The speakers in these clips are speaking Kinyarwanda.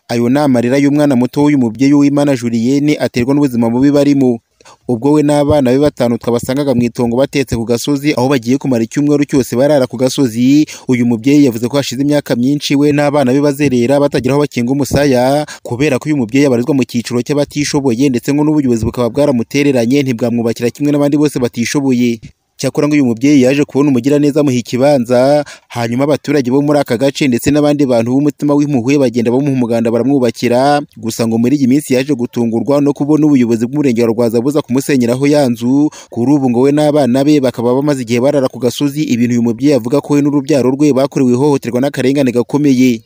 ayo ni amarira y'umwana muto w'uyu mubyeyi Uwimana Julienne aterwa n'ubuzima bubi barimo ubwo we n'abana be batanu twabasangaga mu itongo batetse ku gasozi aho bagiye kumara icyumweru cyose barara ku gasozi uyu mubyeyi yavuze ko hashize imyaka myinshi we n'abana be bazerera batagira aho bakinga umusaya kubera ko uyu mubyeyi abarizwa mu cyiciro cy'abatishoboye ndetse ngo n'ubuyobozi bukaba bwaramutereranye ntibwamwubakira kimwe n'abandi bose batishoboye cyakora ngo uyu mubyeyi yaje kubona umugiraneza amuha ikibanza hanyuma abaturage bo muri aka gace ndetse n'abandi bantu b'umutima w'impuhwe bagenda bamuha umuganda baramwubakira gusa ngo muri iyi minsi yaje gutungurwa no kubona ubuyobozi bw'umurenge wa Rwaza buza kumusenyeraho ya nzu kuri ubu ngo we n'abana be bakaba bamaze igihe barara ku gasozi ibintu uyu mubyeyi avuga ko we n'urubyaro rwe bakorewe ihohoterwa n'akarengane gakomeye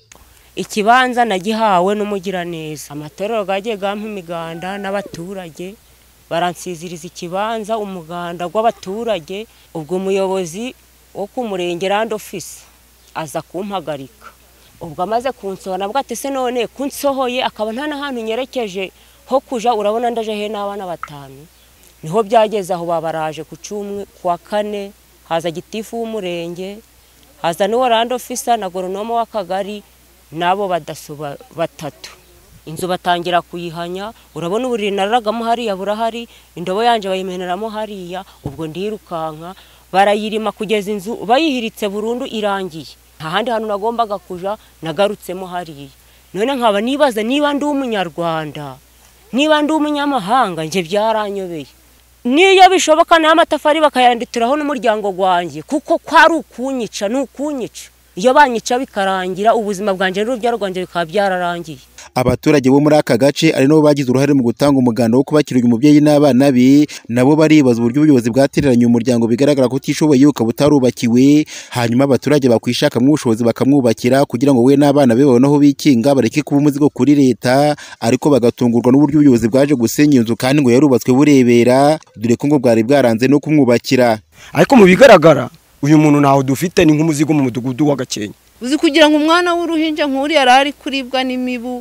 ikibanza nagihawe n'umugiraneza amatorero gagiye gampa imiganda n'abaturage baransiziriza ikibanza umuganda w'abaturage ubwo umuyobozi wo ku murenge randi ofisi aza kumpagarika ubwo amaze kunsohora nabwo ati se none kunsohoye akaba nta n'ahantu nyerekeje ho kujya urabona ndaje he n'abana batanu niho byageze aho babaraje ku cumi kuwa kane haza gitifu w'umurenge haza n'uwo randi ofisa na goronome w'akagari n'abo badaso batatu inzu batangira kuyihanya urabona uburiri nararagamo hariya burahari indobo yanjye bayimeneramo hariya ubwo ndirukanka barayirima kugeza inzu bayihiritse burundu irangiye nta handi hantu nagombaga kujya nagarutsemo hariya none nkaba nibaza niba ndi umunyarwanda niba ndi umunyamahanga njye byaranyobeye niyo bishoboka n'ayo amatafari bakayandituraho n'umuryango wanjye kuko kwari ukunyica ni ukunyica iyo banyica bikarangira ubuzima bwanjye n'urubyaro rwanjye bikaba byararangiye abaturage bo muri aka gace ari nabo bagize uruhare mu gutanga umuganda wo kubakira uyu mubyeyi n'abana be nabo baribaza uburyo ubuyobozi bwatereranye umuryango bigaragara ko utishoboye ukaba utarubakiwe hanyuma abaturage bakwishakamo ubushobozi bakamwubakira kugira ngo we n'abana be babone aho bikinga bareke kuba umuzigo kuri leta ariko bagatungurwa n'uburyo ubuyobozi bwaje gusenya inzu kandi ngo yarubatswe burebera dore ko ngo bwari bwaranze no kumwubakira ariko mu bigaragara uyu muntu ntawe dufite ni nk'umuzigo mu mudugudu w'agakenke uzi kugira ngo umwana w'uruhinja nk'uriya arari kuribwa n'imibu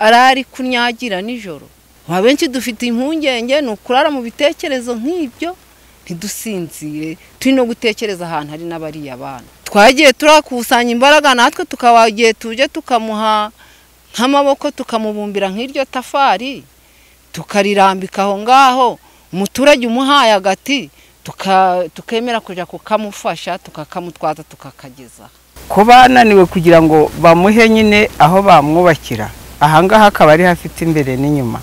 arari kunyagira nijoro ba benshi dufite impungenge ni ukurara mu bitekerezo nk'ibyo ntidusinzire turi no gutekereza ahantu hari n'abariya abana twagiye turakusanya imbaraga natwe tukaba igihe tuje tukamuha nk'amaboko tukamubumbira nk'iryo tafari tukarirambika aho ngaho umuturage umuhaye agati tukemera kujya kukamufasha tukakamutwaza tukakageza ko bananiwe kugira ngo bamuhe nyine aho bamwubakira ahangaha akaba ari hafite imbere n'inyuma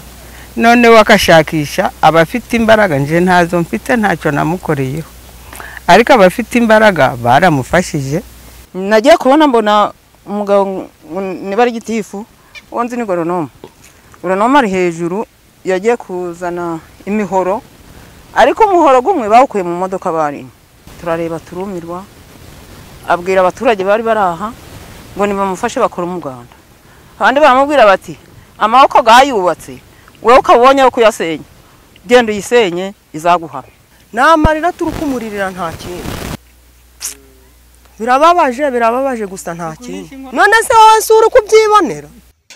noneho akashakisha abafite imbaraga nje ntazo mfite ntacyo namukoreyeho ariko abafite imbaraga baramufashije nagiye kubona mbona umugabo niba ari gitifu wonzi ni goronome goronome ari hejuru yagiye kuzana imihoro ariko umuhoro umwe bawukuye mu modoka barimo turareba turumirwa abwira abaturage bari bari aha ngo nibamufashe bakora umuganda abandi baramubwira bati amaboko gayubatse wowe ukabonye aho kuyasenya genda uyisenye izaguhame namarira turi kumuririra nta kintu birababaje birababaje gusa nta kintu none se wowe si uri kubyibonera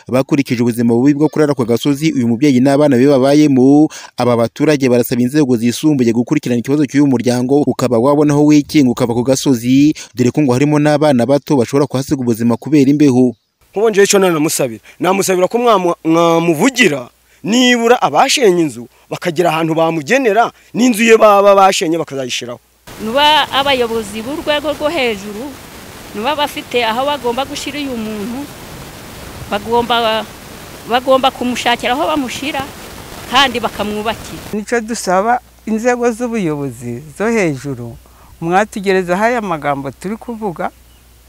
bakurikije ubuzima bubi bwo kurara ku gasozi uyu mubyeyi n'abana be babayemo aba baturage barasaba inzego zisumbuye gukurikirana ikibazo cy'uyu muryango ukaba wabonaho wikinga ukava ku gasozi dore ko ngo harimo n'abana bato bashobora kuhasiga ubuzima kubera imbeho nkubonjeho icyo namusabira namusabira ko mwamuvugira nibura abashenye inzu bakagira ahantu bamugenera n'inzu ye baba bashenye bakazayishyiraho nuba abayobozi b'urwego rwo hejuru nuba bafite aho bagomba gushyira uyu muntu bagomba kumushakira aho bamushyira kandi bakamwubakira nicyo dusaba inzego z'ubuyobozi zo hejuru mwatugerezaho aya magambo turi kuvuga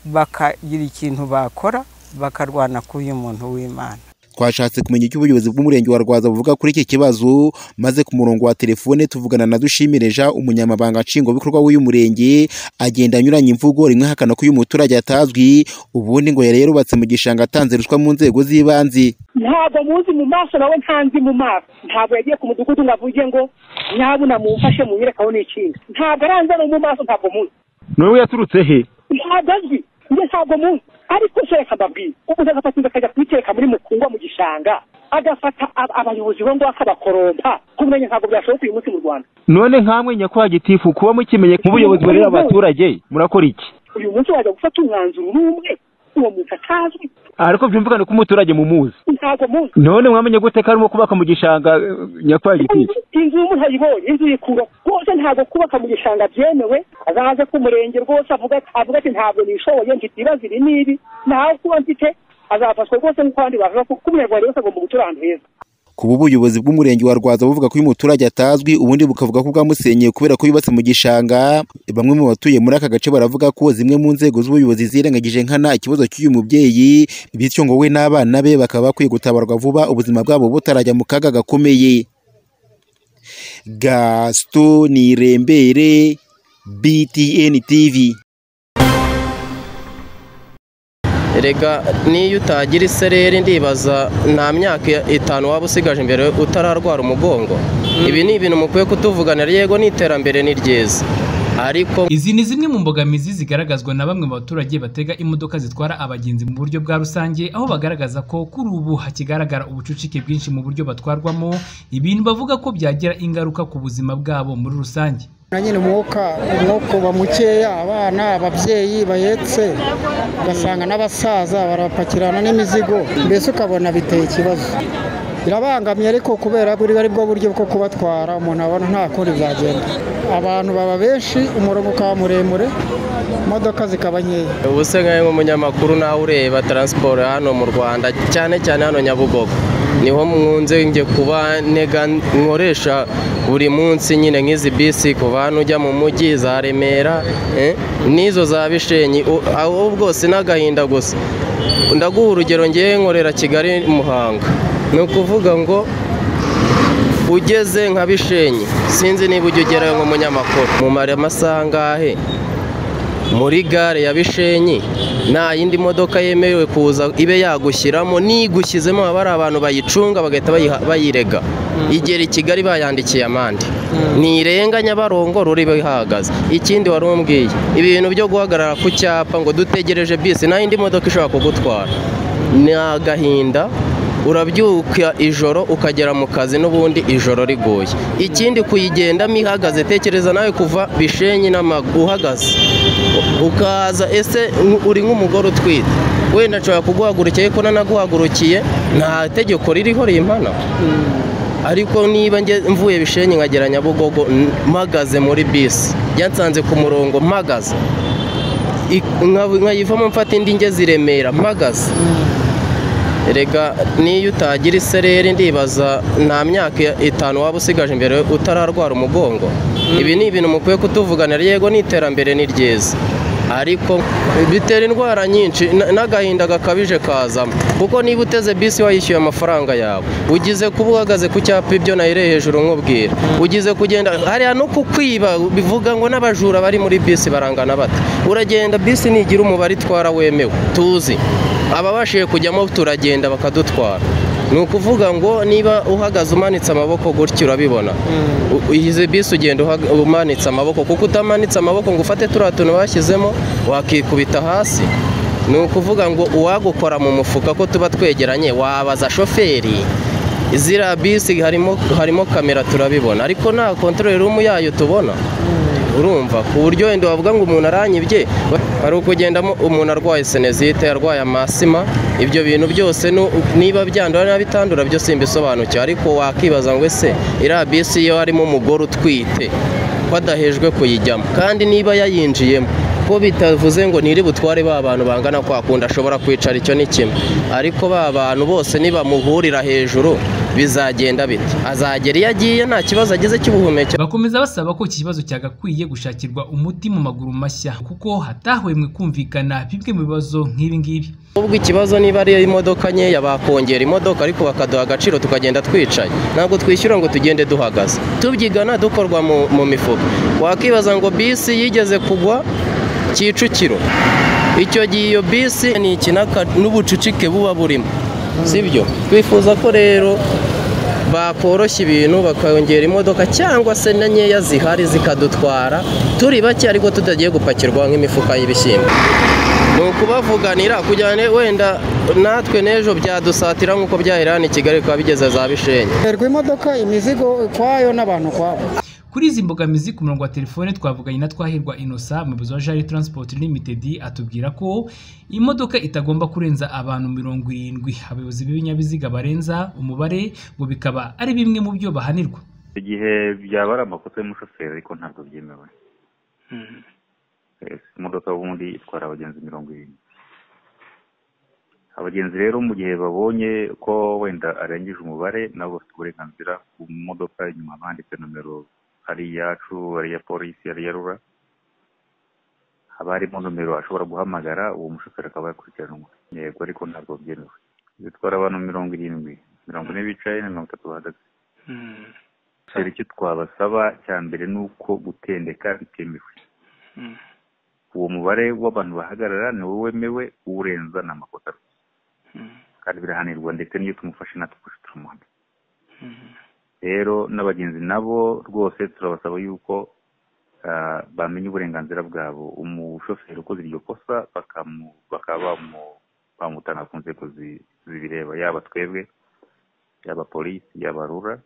bakagira ikintu bakora bakarwana k'uyu muntu w'imana twashatse kumenya icyo ubuyobozi bw'umurenge wa Rwaza buvuga kuri iki kibazo maze ku murongo wa telefone tuvugana na dushimireja umunyamabanga nshingwabikorwa w'uyu murenge agenda anyuranya imvugo rimwe hakana ko uyu muturage atazwi ubundi ngo yari yarubatse mu gishanga atanze ruswa mu nzego z'ibanze ntabwo muzi mu maso nawe ntanzi mu maso ntabwo yagiye ku mudugudu ngo avuge ngo nyabuna mumfashe munyerekaho n'ikindi ntabwo aranze no mu maso ntabwo muzi noneho yaturutse he ntabwo azwi njye ntabwo muzi ariko sereka mbabwira umuntu agafata inzu akajya kuyitereka muri mukungwa mu gishanga agafata abayobozi bo ngo akabakorompa kumenya ntabwo byashoboka uyu munsi mu rwanda none nkamwe nyakubahwa gitifu kuba mukimenye nk'ubuyobozi burera abaturage murakora iki uyu munsi wajya gufata umwanzuro n'umwe uwo muntu atazwi ariko byumvikane ko umuturage mumuzi ntago munsi none mwamenye gute ko arimo kubaka mu gishanga eh, nyakubahwa gitifu inzu y'umuntu ayibonye inzu yikura rwose ntabwo kubaka mu gishanga byemewe azaze ku murenge rwose avuga avuga ati ntabwo nishoboye mfite ibibazo ibi n'ibi nawe kuba mfite azafashwa rwose nk'uko abandi bavuga kuko umunyarwanda wese agomba gutura ahantu heza kuba ubuyobozi bw'umurenge wa Rwaza buvuga ko uyu muturage atazwi ubundi bukavuga ko bwamusenyeye kubera ko yubatse mu gishanga bamwe mu batuye muri aka gace baravuga ko zimwe mu nzego z'ubuyobozi zirengagije nkana ikibazo cy'uyu mubyeyi bityo ngo we n'abana be bakaba bakwiye gutabarwa vuba ubuzima bwabo butarajya mu kaga gakomeye Gaston Nirembere BTN TV erega niyo utagira isereri ndibaza nta myaka itanu waba usigaje imbere utararwara umugongo ibi ni ibintu mukwiye kutuvuganira yego n'iterambere ni ryiza ariko izi ni zimwe mu mbogamizi zigaragazwa na bamwe mu baturage batega imodoka zitwara abagenzi mu buryo bwa rusange aho bagaragaza ko kuri ubu hakigaragara ubucucike bwinshi mu buryo batwarwamo ibintu bavuga ko byagira ingaruka ku buzima bwabo muri rusange na nyine umwuka umwuka uba mukeya abana ababyeyi bahetse ugasanga n'abasaza barapakirana n'imizigo mbese ukabona biteye ikibazo birabangamye ariko kubera ko ari bwo buryo bwo kubatwara umuntu abona nta kundi byagenda abantu baba benshi umurongo ukaba muremure imodoka zikaba nkeya ubu se nkawe nk'umunyamakuru nawe ureba taransiporo hano mu rwanda cyane cyane hano nyabugogo niho mpunze njye kuba ntega nkoresha buri munsi nyine nk'izi bisi kuva hano ujya mu mujyi za remera eh, n'izo za bishenyi U- aho bwose n'agahinda gusa ndaguha urugero ngewe nkorera kigali muhanga ni ukuvuga ngo ugeze nka bishenyi sinzi niba ujya ugerayo nk'umunyamakuru mu mare amasaha angahe muri gare ya bishenyi nta yindi modoka yemerewe kuza ibe yagushyiramo n'igushyizemo haba hari abantu bayicunga bagahita bayiha- bayirega igera i kigali bayandikiye amande ntirenga nyabarongo ruri ihagaze ikindi wari umbwiye ibi bintu byo guhagarara ku cyapa ngo dutegereje bisi nta yindi modoka ishobora kugutwara ni agahinda urabyuka ijoro ukagera mu kazi n'ubundi ijoro riguye ikindi kuyigendamo ihagaze tekereza nawe kuva bishenyi n'amaguru uhagaze ukaza ese nk- uri nk'umugore utwite wenda nshobora kuguhagurukiye ariko nanaguhagurukiye nta tegeko ririho rimpana ariko niba nge- mvuye bishenyi nkagera nyabugogo n- mpagaze muri bisi yansanze ku murongo mpagaze I- nka- nkayivamo mfata indi ngeze i Remera mpagaze erega niyo utagira isereri ndibaza nta myaka itanu waba usigaje imbere utararwara umugongo ibi ni ibintu mukwiye kutuvuganira yego n'iterambere ni ryiza ariko bitera indwara nyinshi na- n'agahinda gakabije kazamo kuko niba uteze bisi wayishyuye amafaranga yawe ugize kuba uhagaze ku cyapa ibyo nayire hejuru nkubwira ugize kugenda hariya no kukwiba bivuga ngo n'abajura bari muri bisi barangana bata uragenda bisi nigira umubare itwara wemewe tuzi ababashije kujyamo turagenda bakadutwara ni ukuvuga ngo niba uhagaze umanitse amaboko gutya urabibona U- izi bisi ugenda uhaga- umanitse amaboko kuko utamanitse amaboko ngo ufate turiya tuntu bashyizemo wakikubita hasi ni ukuvuga ngo uwagukora mu mufuka ko tuba twegeranye wabaza shoferi ziriya bisi harimo harimo kamera turabibona ariko nta kontorori rumu yayo tubona urumva ku buryo wenda wavuga ngo umuntu aranyibye hari ukugendamo umuntu arwaye senezite arwaye amasima ibyo bintu byose nu- niba byandura niba bitandura byo simbisobanukiwe ariko wakibaza ngo ese iriya bisi iyo harimo umugore utwite ko adahejwe kuyijyamo kandi niba yayinjiyemo ko bitavuze ngo ntiri butware ba bantu bangana kwa kundi ashobora kwicara icyo ni kimwe ariko ba bantu bose nibamuhurira hejuru bizagenda bite azagera iyo agiye nta kibazo agize cy'ubuhumekero bakomeza basaba ko iki kibazo cyagakwiye gushakirwa umuti mu maguru mashya kuko hatahwemwe kumvikana bimwe mu bibazo nk'ibi ngibi ubwo ikibazo niba ari imodoka nkeya bakongera imodoka ariko bakaduha agaciro tukagenda twicaye ntabwo twishyura ngo tugende duhagaze tubyigana dukorwa mu, mu mifuka wakibaza ngo bisi yigeze kugwa kicukiro icyo gihe iyo bisi ni ikinaka n'ubucucike buba burimo sibyo twifuza ko rero bakoroshya ibintu bakongera imodoka cyangwa se na nkeya zihari zikadutwara turi bake ariko tutagiye gupakirwa nk'imifuka y'ibishyimbo ni ukubavuganira kugira ngo wenda natwe n'ejo byadusatira nk'uko byahera hano i kigali bikaba bigeze za bishenyi Terwa imodoka imizigo ukwayo n'abantu ukwabo kuri izi mbogamizi ku murongo wa telefone twavuganye na twahirwa inosa umuyobozi wa jari transport limited atubwira ko imodoka itagomba kurenza abantu mirongo irindwi abayobozi b'ibinyabiziga barenza umubare ngo bikaba ari bimwe mu byo bahanirwa igihe byaba ari amakosa y'umushoferi ariko ntabwo byemewe Eh, imodoka ubundi itwara abagenzi mirongo irindwi abagenzi rero mu gihe babonye ko wenda arengeje umubare nabo bafite uburenganzira ku modoka inyuma banditse nomero ari iyacu ari iya polisi ari iya rura haba harimo nomero ashobora guhamagara uwo mushoferi akaba yakurikiranwa yego ariko ntabwo byemewe bitwara abantu mirongo irindwi mirongo ine bicaye na mirongo itatu bahagaze Gusa icyo twabasaba cya mbere ni uko gutendeka bitemewe uwo mubare w'abantu bahagarara ni wowe wemewe uwurenza ni amakosa rwose kandi birahanirwa ndetse n'iyo tumufashe natwe turamuhana rero n'abagenzi nabo rwose turabasaba yuko ah, bamenya uburenganzira bwabo umushoferi ukoze iryo kosa bakamu- bakaba bamu- bamutanga ku nzego zi- zibireba yaba twebwe yaba polisi yaba rura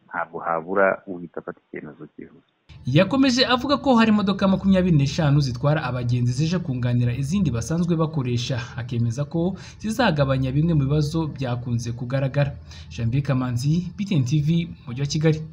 ntabwo habura uhita afata icyemezo cyihuse yakomeje avuga ko hari imodoka makumyabiri n'eshanu zitwara abagenzi zije kunganira izindi basanzwe bakoresha akemeza ko zizagabanya bimwe mu bibazo byakunze kugaragara jean bikamanzi btn tv umujyi wa kigali